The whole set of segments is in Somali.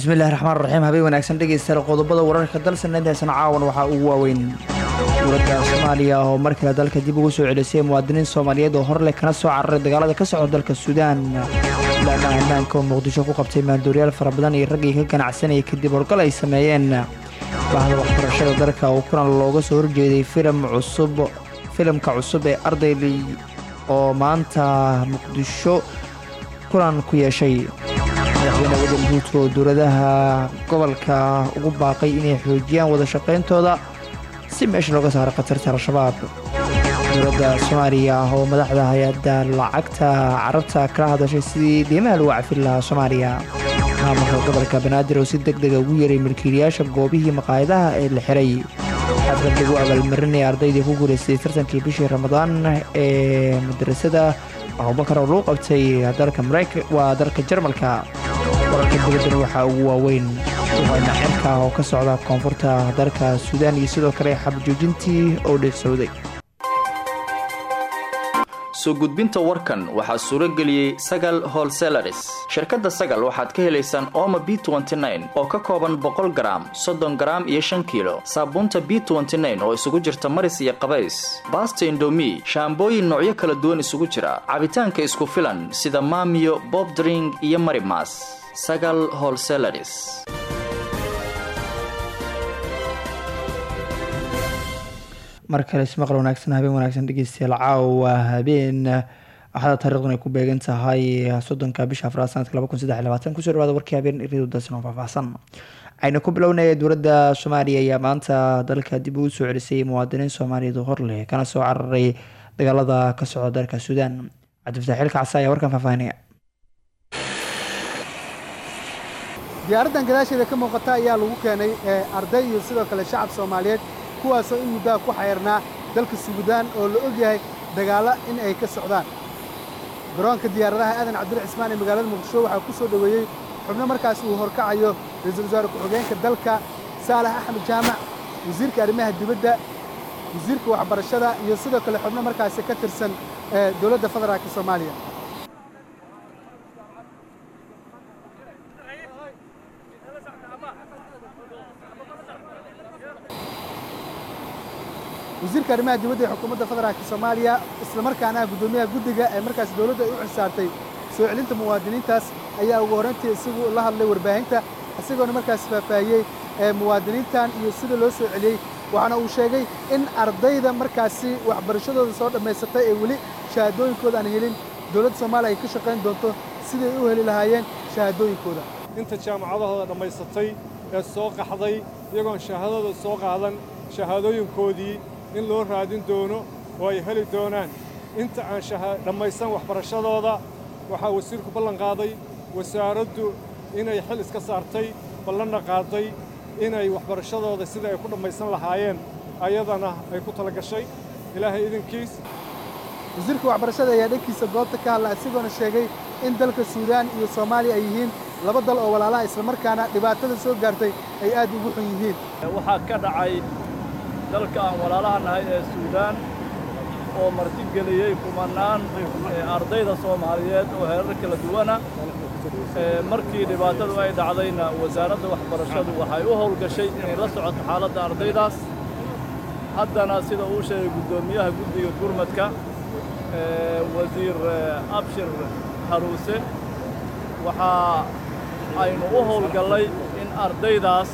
bismillahi raxmaan raxiim habeen wanaagsan dhegeystayaal qodobada wararka dalsanadeysan caawan waxaa ugu waaweyn dowladda soomaaliya oo mar kale dalka dib ugu soo celisay muwaadiniin soomaaliyeed oo horleh kana soo cararay dagaalada ka socda dalka suudaan ilaana ammaanka oo muqdisho ku qabtay maandooriyaal fara badan iyo raggii ka ganacsanayay kadib horgal ay sameeyeen bahda waxbarashada dalka oo kulan looga soo horjeeday filim cusub filimka cusub ee ardayley oo maanta muqdisho kulan ku yeeshay madaxweyne waddan guudka oo dowladaha gobolka ugu baaqay inay xoojiyaan wada shaqayntooda si meesha looga saaro khatarta al-shabaab dowladda soomaaliya oo madaxda hay-adda lacagta carabta kala hadashay sidii deymaha lagu cafin lahaa soomaaliya maamulka gobolka banaadir oo si deg dega ugu yeeray milkiilayaasha goobihii maqaayadaha ee la xiray xaflad lagu abaalmarinaya ardaydii ku guulaystay tartankii bishii ramadaan ee madrasada abubakar oo lagu qabtay dalka maraykan waa dalka jarmalka wararka dibaddan waxaa ugu waaweyn waana cirka oo ka socda koonfurta dalka suudaan iyo sidoo kale xabjoojintii oo dheersowday soo gudbinta warkan waxaa suuro geliyey sagal holselaris shirkadda sagal waxaad ka helaysaan ooma b oo ka kooban boqol garaam soddon garaam iyo shan kiilo saabuunta b oo isugu jirta maris iyo qabays baasta indomi shaambooyin noocyo kala duwan isugu jira cabitaanka isku filan sida maamiyo bobdring iyo marimas sagal holselaris mar kale ismaqal wanaagsan habeen wanaagsan dhegeystayaal caawa habeen axada taarikhdan ay ku beegan tahay soddonka bisha afraad sanadka laba kun saddex labaatan kusoo dhawaada warkii habeen iridu dalsan oo faahfaahsan aynu ku bilownaya dowladda soomaaliya ayaa maanta dalka dib ugu soo celisay muwaadiniin soomaaliyeed oo hor leh kana soo cararay dagaalada ka socda dalka suudaan cabdifataax xilka casa ayaa warkan faahfaahinaya diyaaraddan gadaasheeda ka muuqata ayaa lagu keenay arday iyo sidoo kale shacab soomaaliyeed kuwaasoo in muddaha ku xayrnaa dalka suudaan oo la og yahay dagaalla in ay ka socdaan garoonka diyaaradaha aadan cabdul cismaan ee magaalada muqdisho waxaa ku soo dhoweeyey xubno markaas uu horkacayo ra-iisul wasaare ku-xigeenka dalka saalax axmed jaamac wasiirka arrimaha dibadda wasiirka waxbarashada iyo sidoo kale xubno markaasi ka tirsan dowladda federaalka soomaaliya wasiirka arrimaha dibadda ee xukuumadda federaalka soomaaliya islamarkaana guddoomiyaha guddiga ee markaas dowladda ay u xilsaartay soo celinta muwaadiniintaas ayaa ugu horrayntii isagu la hadlay warbaahinta isagoona markaas faahfaahiyey ee muwaadiniintan iyo sida loo soo celiyey waxaana uu sheegay in ardayda markaasi waxbarashadooda soo dhammaysatay ee weli shahaadooyinkooda aan helin dowladda soomaaliya ay ka shaqayn doonto siday u heli lahaayeen shahaadooyinkooda inta jaamacadahooda dhammaysatay ee soo qaxday iyagoon shahaadada soo qaadan shahaadooyinkoodii in loo raadin doono oo ay heli doonaan inta aan dhammaysan waxbarashadooda waxaa wasiirku ballan qaaday wasaaraddu inay xil iska saartay ballanna qaaday inay waxbarashadooda sida ay ku dhammaysan lahaayeen ayadana ay ku tala gashay ilaahay idinkiis wasiirka waxbarashada ayaa dhankiisa goobta ka hadla isagoona sheegay in dalka suudaan iyo soomaaliya ay yihiin laba dal oo walaalaha islamarkaana dhibaatada soo gaartay ay aad ugu xun yihiin waxaa ka dhacay dalka aan walaalaha nahay ee suudaan oo martigeliyey kumannaan ardayda soomaaliyeed oo heerar kala duwana markii dhibaatadu ay dhacdayna wasaaradda waxbarashadu waxay u howlgashay inay la socoto xaaladda ardaydaas haddana sida uu sheegay guddoomiyaha guddiga gurmadka wasiir abshir haruuse waxaa aynu u howlgallay in ardaydaas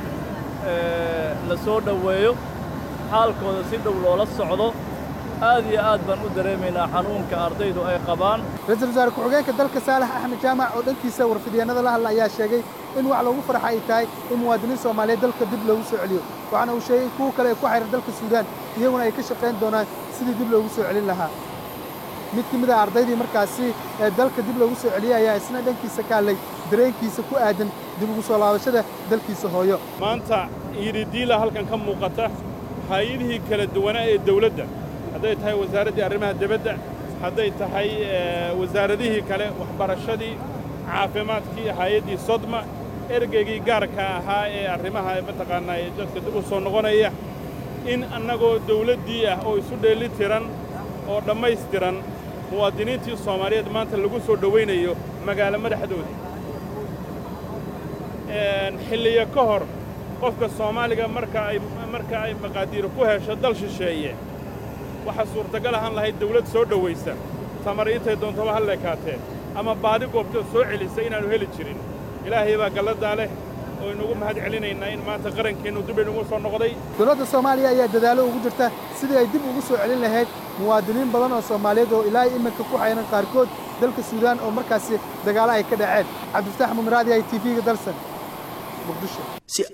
la soo dhoweeyo xaalkooda si dhow loola socdo aad iyo aad baan u dareemaynaa xanuunka ardaydu ay qabaan ra-iisul wasaare ku-xigeenka dalka saalax axmed jaamac oo dhankiisa warfidyaennada la hadla ayaa sheegay in wax loogu farxa ay tahay in muwaadiniin soomaaliyeed dalka dib loogu soo celiyo waxaana uu sheegay in kuwa kale ee ku xayran dalka suudaan iyaguna ay ka shaqayn doonaan sidii dib loogu soo celin lahaa mid ka mid a ardaydii markaasi ee dalka dib loogu soo celiyey ayaa isna dhankiisa ka hadlay dareenkiisa ku aadan dib ugu soo laabashada dalkiisa hooyo maanta iididiila halkan ka muuqata hay-adihii kala duwanaa ee dawladda hadday tahay wasaaraddii arrimaha dibadda hadday tahay wasaaradihii kale waxbarashadii caafimaadkii hay-addii sodma ergeygii gaarka ahaa ee arrimaha mataqaannaa ee dadka dib u soo noqonaya in annagoo dawladdii ah oo isu dheelli tiran oo dhammaystiran muwaadiniintii soomaaliyeed maanta lagu soo dhowaynayo magaalo madaxdooda xilliyo ka hor qofka soomaaliga marka ay marka ay maqaadiiro ku hesho dal shisheeye waxaa suurtagal ahaan lahayd dawlad soo dhowaysa tamar intay doontaba ha leekaatee ama baadi goobtoo soo celisa inaannu heli jirin ilaahay baa galladaa leh oo inugu mahad celinaynaa in maanta qarankeennu dib inugu soo noqday dowladda soomaaliya ayaa dadaalo ugu jirta sidii ay dib ugu soo celin lahayd muwaadiniin badan oo soomaaliyeed oo ilaa iminka ku xayran qaarkood dalka suudaan oo markaasi dagaalo ay ka dhaceen cabdifataax mumraadi ay tv-ga dalsan muqdisho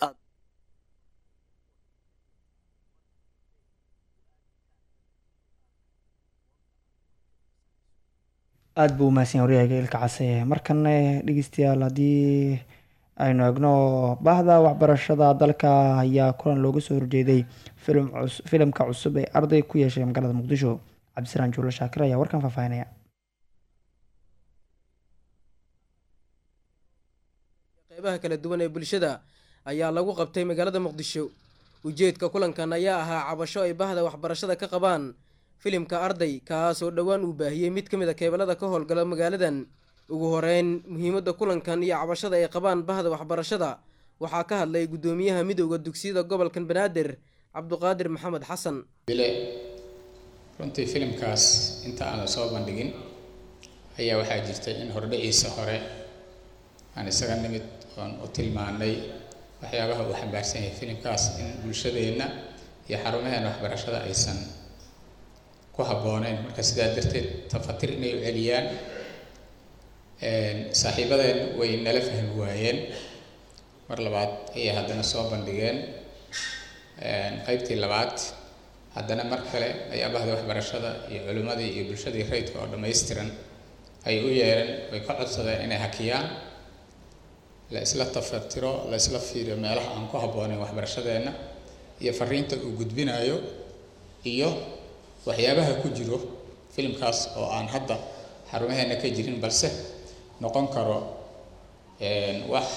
aada buu umahadsan yahay waryahayga ilka case markana dhegeystayaal haddii aynu egno baahda waxbarashada dalka ayaa kulan looga soo horjeeday filimka cusub ee arday ku yeeshay magaalada muqdisho cabdisaraan juulo shaakir ayaa warkan faahfaahinaya qeybaha kala duwan ee bulshada ayaa lagu qabtay magaalada muqdisho ujeedka kulankan ayaa ahaa cabasho ay bahda waxbarashada ka qabaan filimka arday kaasoo dhowaan uu baahiyey mid ka mid a keeballada ka howlgala magaaladan ugu horeyn muhiimadda kulankan iyo cabashada ay qabaan bahda waxbarashada waxaa ka hadlay guddoomiyaha midowda dugsiyada gobolkan banaadir cabduqaadir maxamed xasan bile runtii filimkaas inta aanan soo bandhigin ayaa waxaa jirtay in hordhaciisa hore aan isaga nimid oon u tilmaanay waxyaabaha uu xambaarsan yahay filimkaas in bulshadeenna iyo xarumaheena waxbarashada aysan ku habbooneyn marka sidaa darteed tafatir inay u celiyaan saaxiibadeen way nala fahmi waayeen mar labaad ayay haddana soo bandhigeen qeybtii labaad haddana mar kale ayaa bahda waxbarashada iyo culimmadii iyo bulshadii rayidka oo dhammaystiran ay u yeereen way ka codsadeen inay hakiyaan la isla tafatiro la isla fiiriyo meelaha aan ku habbooneyn waxbarashadeenna iyo fariinta uu gudbinayo iyo waxyaabaha ku jiro filimkaas oo aan hadda xarumaheena ka jirin balse noqon karo wax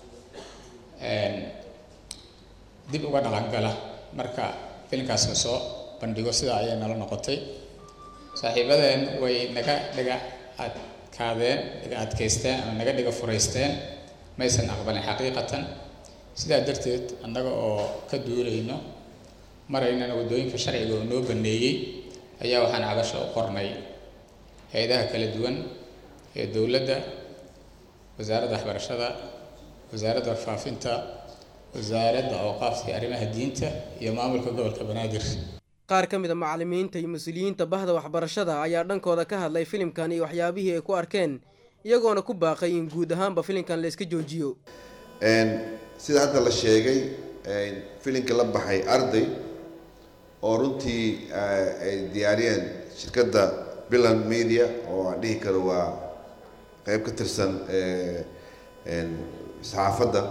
dib uga dhaqangala marka filimkaas la soo bandhigo sidaa ayay nala noqotay saaxiibadeen way naga dhiga adkaadeen dhiga adkaysteen ama naga dhiga furaysteen maysan aqbalin xaqiiqatan sidaa darteed annaga oo ka duulayno maraynana waddooyinka sharciga oo noo baneeyey ayaa waxaan cabasho u qornay hay-adaha kala duwan ee dowladda wasaaradda waxbarashada wasaaradda warfaafinta wasaaradda awqaafta iyo arrimaha diinta iyo maamulka gobolka banaadir qaar ka mid a macallimiinta iyo mas-uuliyiinta bahda waxbarashada ayaa dhankooda ka hadlay filimkan iyo waxyaabihii ay ku arkeen iyagoona ku baaqay in guud ahaanba filimkan la iska joojiyo sida hadda la sheegay filimka la baxay arday oo runtii ay diyaariyeen shirkadda billand media oo aan dhihi karo waa qeyb ka tirsan saxaafadda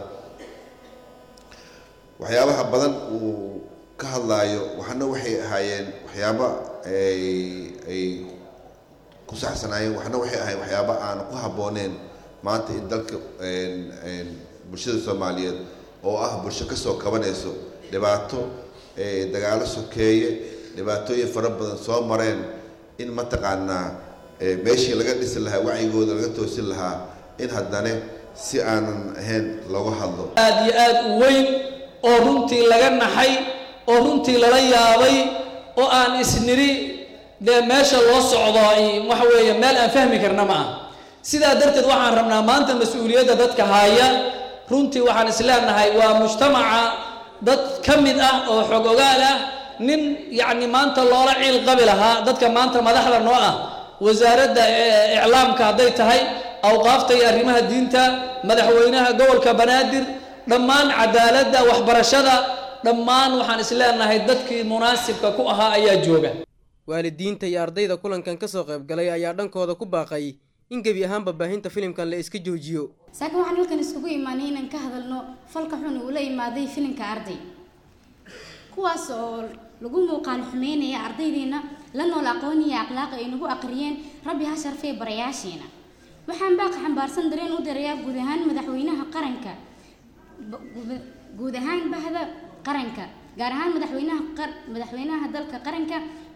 waxyaabaha badan uu ka hadlaayo waxna waxay ahaayeen waxyaaba ay ay ku saxsanaayeen waxna waxay ahaayeen waxyaaba aan ku habbooneen maanta in dalka bulshada soomaaliyeed oo ah bulsho kasoo kabanayso dhibaato dagaalo sokeeye dhibaatooyin fara badan soo mareen in mataqaanaa meeshii laga dhisi lahaa wacyigooda laga toosin lahaa in haddane si aanan ahayn looga hadlo aad iyo aad u weyn oo runtii laga naxay oo runtii lala yaabay oo aan isniri dee meesha loo socdo waxa weeye meel aan fahmi karna ma ah sidaa darteed waxaan rabnaa maanta mas-uuliyadda dadka haya runtii waxaan isleenahay waa mujtamaca dad ka mid ah oo xog ogaal ah nin yacni maanta loola ciil qabi lahaa dadka maanta madaxda noo ah wasaaradda iclaamka hadday tahay awqaafta iyo arrimaha diinta madaxweynaha gobolka banaadir dhammaan cadaaladda waxbarashada dhammaan waxaan isleenahay dadkii munaasibka ku ahaa ayaa jooga waalidiinta iyo ardayda kulankan ka soo qayb galay ayaa dhankooda ku baaqay in gebi ahaanba baahinta filimkan la iska joojiyo saakiin waxaan halkan iskugu imaanay inaan ka hadalno falka xun uu la imaaday filimka arday kuwaas oo lagu muuqaal xumeynaya ardaydeena la nool aqoon iyo akhlaaq ay nagu aqriyeen rabbi ha sharfee barayaasheena waxaan baaqa xambaarsan dareen u dirayaa guud ahaan madaxweynaha qaranka guud ahaan bahda qaranka gaar ahaan madaxweynaha madaxweynaha dalka qaranka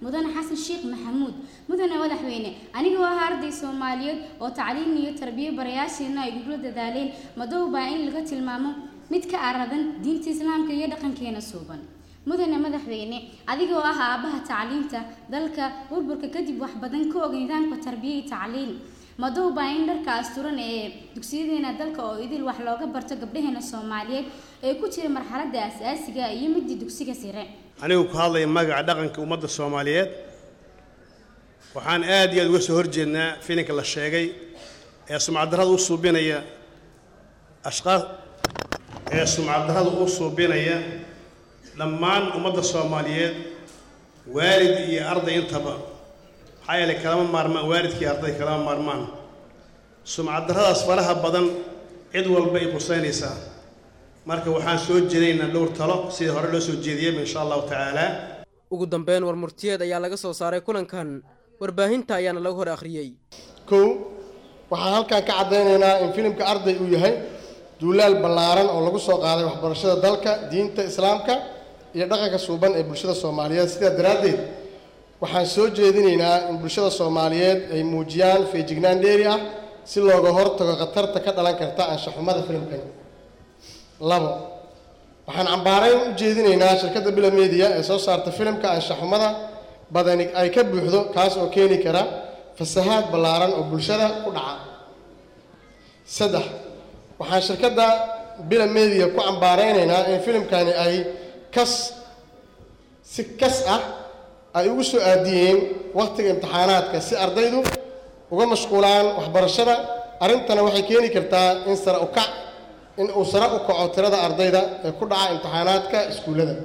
mudane xasan sheekh maxamuud mudane madaxweyne anigoo ah arday soomaaliyeed oo tacliin iyo tarbiyo barayaasheena ay gugula dadaaleen madowbaa in laga tilmaamo mid ka aradan diinta islaamka iyo dhaqankeena suuban mudane madaxweyne adigoo ah aabbaha tacliinta dalka burburka kadib wax badan ka og nidaamka tarbiya iyo tacliin madowbaa in dharka asturan ee dugsiyadeena dalka oo idil wax looga barto gabdhaheena soomaaliyeed ee ku jira marxaladda asaasiga iyo midii dugsiga sare anigu ku hadlaya magaca dhaqanka ummadda soomaaliyeed waxaan aad iyo aad uga soo horjeednaa filinka la sheegay ee sumcaddarrada u suubinaya ashqaas ee sumcaddarrada u suubinaya dhammaan ummadda soomaaliyeed waalid iyo arday intaba maxaa yeelay kalama maarmaan waalidkii arday kalama maarmaan sumcaddarradaas faraha badan cid walba ay qusaynaysaa marka waxaan soo jeedaynaa dhowr talo sidii hore loo soo jeediyeyba insha allahu tacaala ugu dambeyn war murtiyeed ayaa laga soo saaray kulankan warbaahinta ayaana lagu hor akhriyey kow waxaan halkan ka caddaynaynaa in filimka arday uu yahay duulaal ballaaran oo lagu soo qaaday waxbarashada dalka diinta islaamka iyo dhaqanka suuban ee bulshada soomaaliyeed sidaa daraaddeed waxaan soo jeedinaynaa in bulshada soomaaliyeed ay muujiyaan feejignaan dheeri ah si looga hortago khatarta ka dhalan karta anshaxumada filimkani labo waxaan cambaarayn u jeedinaynaa shirkadda bila media ee soo saarta filimka anshaxumada badani ay ka buuxdo kaas oo keeni kara fasahaad ballaaran oo bulshada ku dhaca saddex waxaan shirkadda bila media ku cambaaraynaynaa in filimkani ay kas si kas ah ay ugu soo aadiyeen wakhtiga imtixaanaadka si ardaydu uga mashquulaan waxbarashada arrintana waxay keeni kartaa in sare u kac in uu sare u kaco tirada ardayda ee ku dhaca imtixaanaadka iskuullada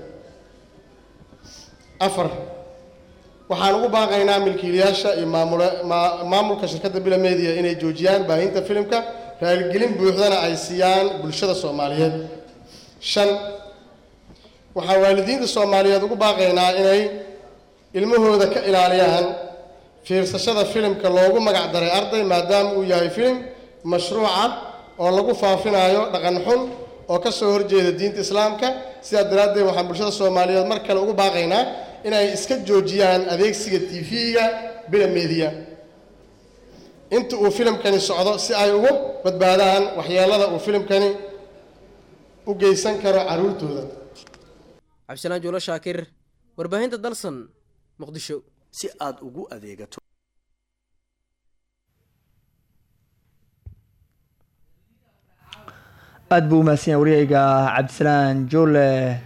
afar waxaan ugu baaqaynaa milkiilayaasha iyo maamula maamulka shirkadda bila media inay joojiyaan baahinta filimka raaligelin buuxdana ay siiyaan bulshada soomaaliyeed shan waxaan waalidiinta soomaaliyeed ugu baaqaynaa inay ilmahooda ka ilaaliyaan fiirsashada filimka loogu magac daray arday maadaama uu yahay filim mashruuca oo lagu faafinayo dhaqan xun oo ka soo horjeeda diinta islaamka sidaa daraaddeed waxaan bulshada soomaaliyeed mar kale ugu baaqaynaa inay iska joojiyaan adeegsiga tv-ga bila media inta uu filimkani socdo si ay ugu badbaadaan waxyeelada uu filimkani u geysan karo carruurtooda cabdisalaan juulo shaakir warbaahinta dalsan muqdisho si aad ugu adeegato aada buu umahadsan yahay waryayga cabdisalaan joole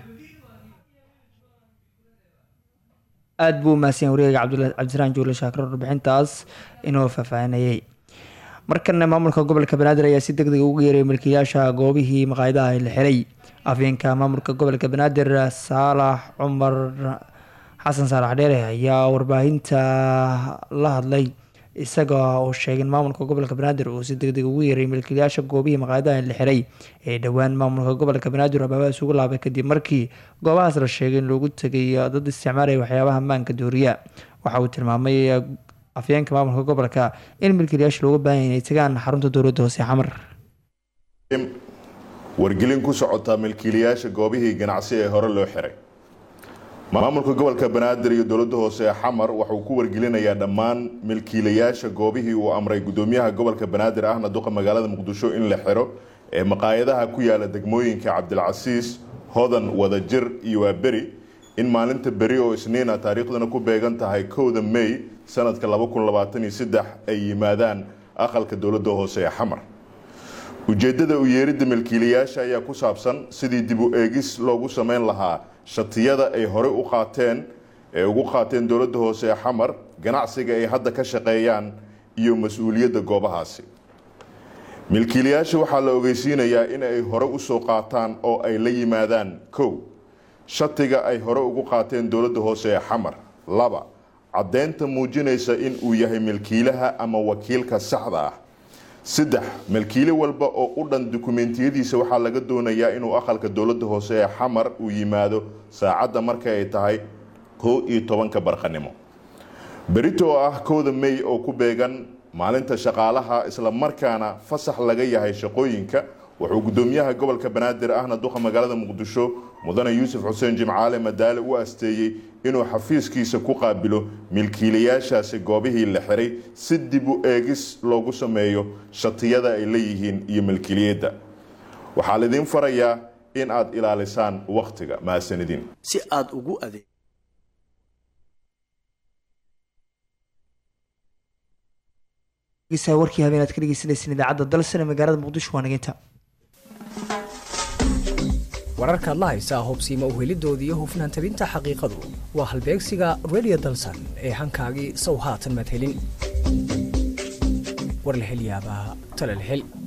aada buu umahadsan yahay waryayga cabdisalaan joole shaakir warbixintaas inoo faahfaahinayay markana maamulka gobolka banaadir ayaa si deg deg ugu yeeray milkiilayaasha goobihii maqaayadaha la xiray afyeenka maamulka gobolka banaadir saalax cumar xasan saalax dheere ayaa warbaahinta la hadlay isaga oo sheegay in maamulka gobolka banaadir uu si deg deg ugu yeeray milkiilayaasha goobihii maqaayadaha la xiray ee dhowaan maamulka gobolka banaadir abaabaha isugu laabay kadib markii goobahaas la sheegay in loogu tegay dad isticmaalaya waxyaabaha maanka dooriya waxa uu tilmaamay afyeenka maamulka gobolka in milkiilayaasha looga baahan inay tagaan xarunta dowladda hoose xamar wargelin ku socota milkiilayaasha goobihii ganacsi ee hore loo xiray maamulka gobolka banaadir iyo dowladda hoose ee xamar waxauu ku wargelinayaa dhammaan milkiilayaasha goobihii uu amray gudoomiyaha gobolka banaadir ahna duqa magaalada muqdisho in la xiro ee maqaayadaha ku yaala degmooyinka cabdilcasiis hodan wadajir iyo waaberi in maalinta beri oo isniina taariikhdana ku beegan tahay kowda may sanadka ay yimaadaan aqalka dowladda hoose ee xamar ujeedada u yeeridda milkiilayaasha ayaa ku saabsan sidii dib u eegis loogu sameyn lahaa shatiyada ay horey u qaateen ee ugu qaateen dowladda hoose ee xamar ganacsiga ay hadda ka shaqeeyaan iyo mas-uuliyadda goobahaasi milkiilayaasha waxaa la ogeysiinayaa in ay hore usoo qaataan oo ay la yimaadaan kow shatiga ay hore ugu qaateen dowladda hoose ee xamar laba caddeynta muujinaysa in uu yahay milkiilaha ama wakiilka saxda ah saddex milkiile walba oo u dhan dukumeentiyadiisa waxaa laga doonayaa inuu aqalka dowladda hoose ee xamar uu yimaado saacadda marka ay tahay kow iyo tobanka barqanimo berito oo ah kowda may oo ku beegan maalinta shaqaalaha isla markaana fasax laga yahay shaqooyinka wuxuu gudoomiyaha gobolka banaadir ahna duqa magaalada muqdisho mudane yuusuf xuseen jimcaale madaale u asteeyey inuu xafiiskiisa ku qaabilo milkiilayaashaasi goobihii la xiray si dib u eegis loogu sameeyo shatiyada ay leeyihiin iyo milkiiliyadda waxaa laydin farayaa in aad ilaalisaan wakhtiga mahadsanidin si aad ugu adeeg warkii habeen aad ka dhegeysaneyseen idaacadda dalsane magaalada muqdisho waa nageynta wararkaad la haysaa hubsiima uhelidooda iyo hufnaan tabinta xaqiiqadu waa halbeegsiga radio dalsan ee hankaagii sow haatan madhelin war la hel yaabaa tale la hel